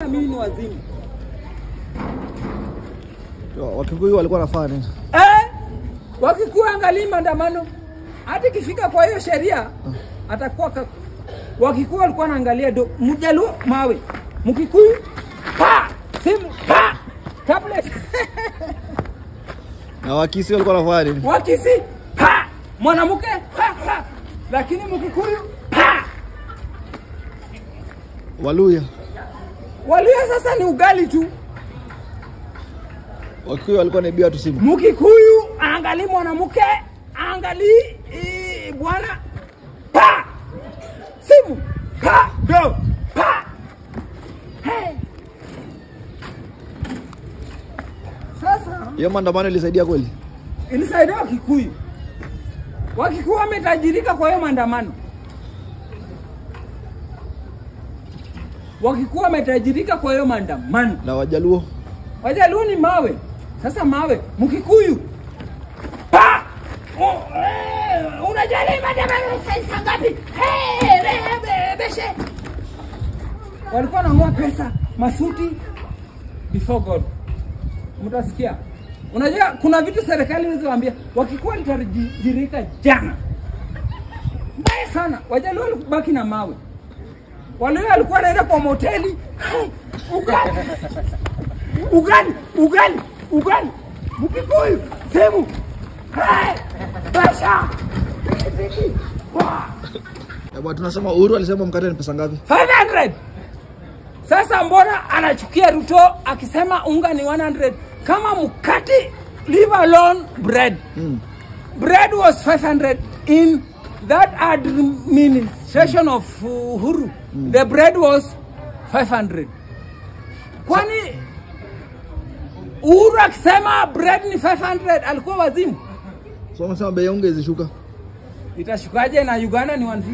hata mimi ni wazimu. Wakikuyu walikuwa wanafanya nini? Eh, Wakikuyu angalii maandamano, hata ikifika kwa hiyo sheria atakuwa ka... Wakikuyu walikuwa wanaangalia do Mjaluo mawe, Mkikuyu pa simu pa tablet Na Wakisi walikuwa wanafanya nini? Wakisi pa mwanamke pa pa, lakini Mkikuyu pa Waluya. Waluya sasa ni ugali tu. Wakikuyu walikuwa wanaibia watu simu. Mkikuyu angali mwanamke, angali eh, bwana pa simu pa do pa hey. Sasa Hiyo maandamano ilisaidia kweli? ilisaidia Wakikuyu. Wakikuyu wametajirika kwa hiyo maandamano. Wakikuyu wametajirika kwa hiyo maandamano. Na Wajaluo? Wajaluo ni mawe. Sasa mawe, Mkikuyu pa Oh, eh, unajali maandamano saa ngapi? Hey, be- be- beshe. Walikuwa wanang'oa pesa masuti before God. Mtasikia. Unajua kuna vitu serikali ilizowaambia wakikuwa litajirika jana. Mbaya sana. Wajaluo walibaki na mawe. Wale walikuwa wanaenda kwa moteli. Hey, ugali ugali ugali ugali mkikuyu sehemu Hey! basha Pikipiki. Wa! Eh, bwana, tunasema Uhuru alisema mkate ni pesa ngapi? 500 sasa mbona anachukia ruto akisema unga ni 100 kama mkati leave alone bread Mm. bread was 500 in that administration of uhuru the bread was 500 kwani uhuru akisema bread ni 500 alikuwa wazimu So wamesema bei ya unga izishuka. itashukaje na uganda ni 150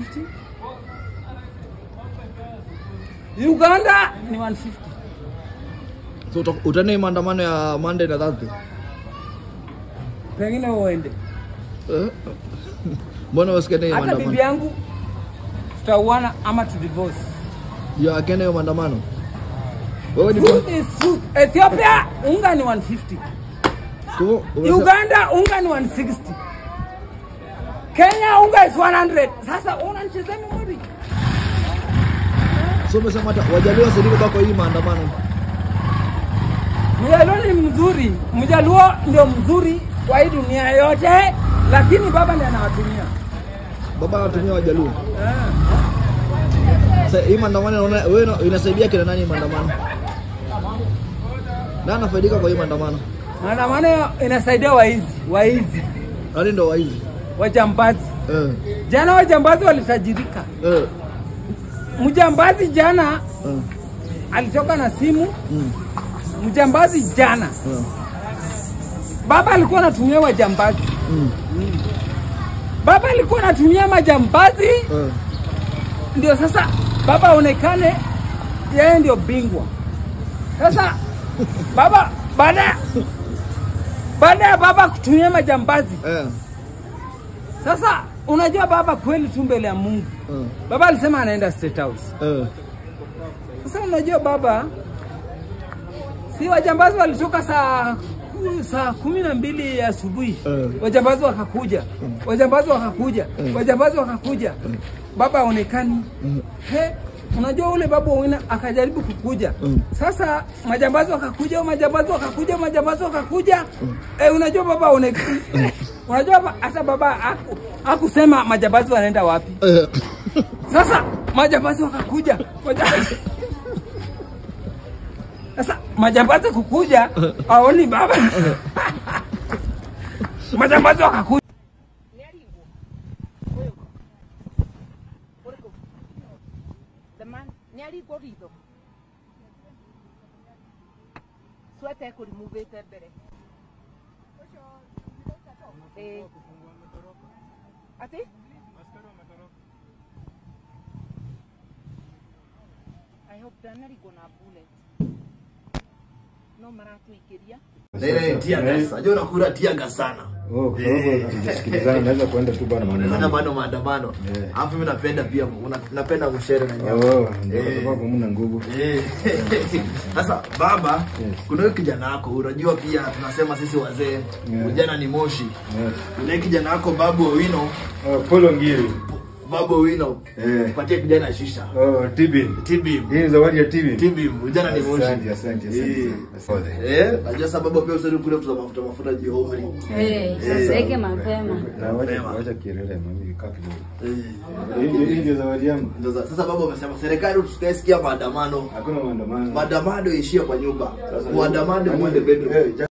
uganda ni 150 So uta- utaenda hii maandamano ya Monday na Thursday? pengine uende Eh? Mbona wasikiende hiyo hata bibi maandamano? yangu tutauana ama tu divorce Ya akienda hiyo maandamano. Wewe ni truth is truth ethiopia unga ni 150 Kwa- umesema- uganda unga ni 160 kenya unga is 100 sasa unanichezea memori So umesema hata Wajaluo wasaidike kwa hii maandamano. mjaluo ni mzuri mjaluo ndio mzuri kwa hii dunia yote lakini baba ndiye anawatumia Baba anatumia Wajaluo. Ah. Sasa hii maandamano unaona wewe ina- inasaidia kina nani hii maandamano? Nani anafaidika kwa hii maandamano? maandamano inasaidia waizi waizi Nani ndo waizi? wajambazi Eh. jana wajambazi walitajirika Eh. mjambazi jana Eh. alitoka na simu Mm. mjambazi jana Eh. baba alikuwa anatumia wajambazi Mm. baba alikuwa anatumia majambazi Eh. ndio sasa baba aonekane yeye ndio bingwa sasa baba baada ya- baada ya baba kutumia majambazi Eh. sasa unajua baba kweli tu mbele ya mungu Eh. baba alisema anaenda state house Eh. sasa unajua baba si wajambazi walitoka saa saa kumi na mbili ya asubuhi Eh. wajambazi wakakuja wajambazi wakakuja Eh. wajambazi wakakuja baba aonekani Mm. he unajua ule baba wina akajaribu kukuja Mm. sasa majambazi wakakuja majambazi wakakuja majambazi wakakuja eh, unajua baba aonekani unajua ba- hata baba aku, akusema majambazi wanaenda wapi Eh. sasa majambazi wakakuja Maja- sasa majambazi kukuja aoni baba majambazi wakakuja The man nĩarigwo ritho sweta ekũrimuvĩte mbere Ĩĩ. ati I hope ndanarigwo na bullet no maratuikiria Na ile tia gas. Unajua unakula tia gas sana. Oh, kwa sababu tujasikilizana naweza kwenda tu bana Unaona maandamano. bado maandamano. Eh. Alafu mimi napenda pia una- napenda mshere na nyama. Oh, ndio kwa Eh. sababu mna nguvu. Eh. Sasa baba, Yes. kuna huyo kijana wako, unajua pia tunasema sisi wazee, Yeah. ujana ni moshi. Yes. Kuna kijana wako Babu Owino, Oh, Polo Ngiri. Babu Owino. Eh. Patie kijana shisha. Oh, Tibin. Tibim. Hii ni zawadi ya Tibin. Tibim, ujana ni moshi. Asante, asante, asante. Eh. Asante. Eh, najua sababu pia usiri kule kuza mafuta mafuta juu ya umri. Eh, sasa yake mapema. Na wacha Mapema. wacha kielele mami kaa kidogo. Eh. Hii ndio- hii ndio zawadi yangu. Ndio za- Sasa baba umesema serikali tusikaisikia maandamano. Hakuna maandamano. Maandamano ishie kwa nyumba. Maandamano mwende bedroom. Eh,